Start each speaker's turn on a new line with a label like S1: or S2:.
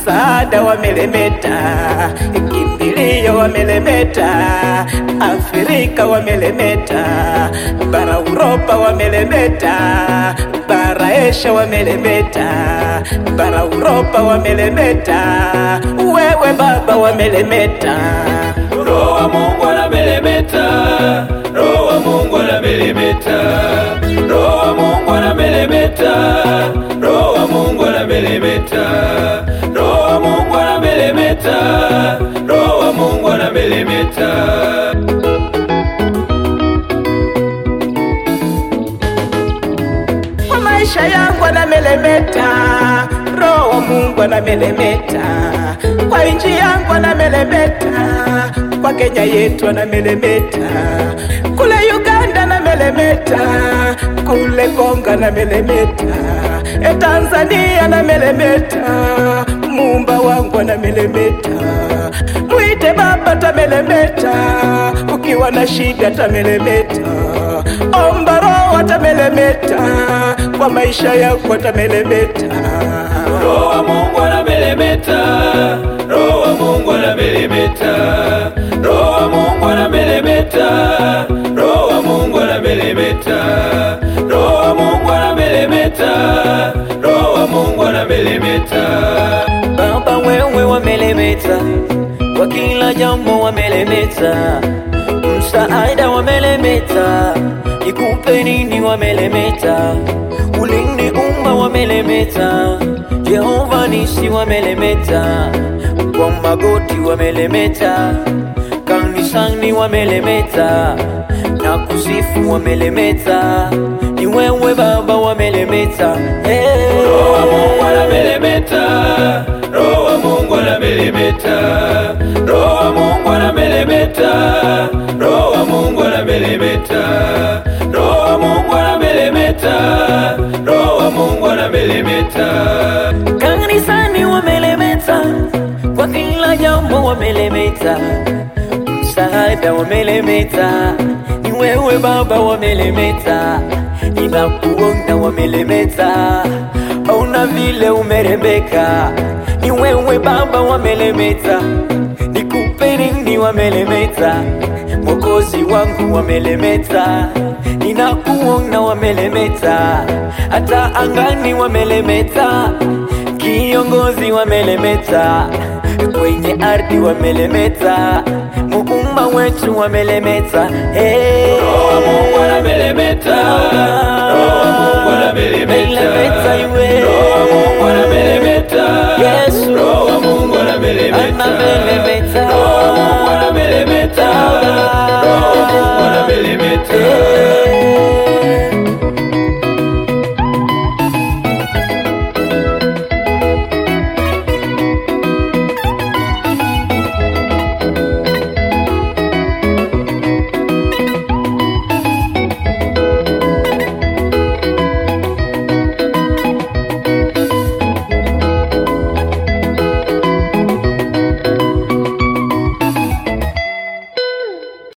S1: msaada wamelemeta, kimbilio wamelemeta, Afrika wamelemeta, bara Uropa wamelemeta, bara Asia wamelemeta, bara Uropa wamelemeta, wewe Baba wamelemeta.
S2: Roho wa Mungu anamelemeta, Roho wa Mungu anamelemeta, Roho wa Mungu anamelemeta, Roho wa Mungu anamelemeta, Roho wa Mungu anamelemeta, Roho wa Mungu anamelemeta.
S1: kwa maisha yangu anamelemeta, roho wa Mungu anamelemeta, kwa nchi yangu anamelemeta, kwa Kenya yetu anamelemeta, kule Uganda anamelemeta, kule Kongo anamelemeta, e Tanzania anamelemeta, muumba wangu anamelemeta, mwite Baba tamelemeta, ukiwa na shida tamelemeta, omba roho atamelemeta, kwa maisha yako atamelemeta.
S2: Roho wa Mungu anamelemeta, Roho wa Mungu anamelemeta, Roho wa Mungu anamelemeta, Roho wa Mungu anamelemeta, Roho wa Mungu anamelemeta, Roho wa Mungu anamelemeta.
S3: Baba wewe wamelemeta, kwa kila jambo wamelemeta, msaada wamelemeta, nikupe nini wamelemeta, uliniumba wamelemeta, Jehova nisi wamelemeta, kwa magoti wamelemeta, kanisani wamelemeta, na kusifu wamelemeta, ni wewe Baba wamelemeta, hey.
S2: Roho wa Mungu anamelemeta, Roho wa Mungu anamelemeta, Roho wa Mungu anamelemeta, Roho wa Mungu anamelemeta, Roho wa Mungu anamelemeta, Roho wa Mungu anamelemeta.
S3: Kanisani wamelemeta, kwa kila jambo wamelemeta, msaada wamelemeta, ni wewe Baba wamelemeta, ninakuona wamelemeta, ona vile umerembeka, ni wewe Baba wamelemeta, nikupe nini wamelemeta, Mwokozi wangu wamelemeta, ninakuona wamelemeta, hata angani wamelemeta, kiongozi wamelemeta, kwenye ardhi wamelemeta, muumba wetu wamelemeta, hey.
S2: Roho wa Mungu anamelemeta, Roho wa Mungu anamelemeta,
S3: Melemeta iwe.
S2: Roho wa Mungu anamelemeta,
S3: Yesu.
S2: Roho wa Mungu anamelemeta,
S3: Anamelemeta.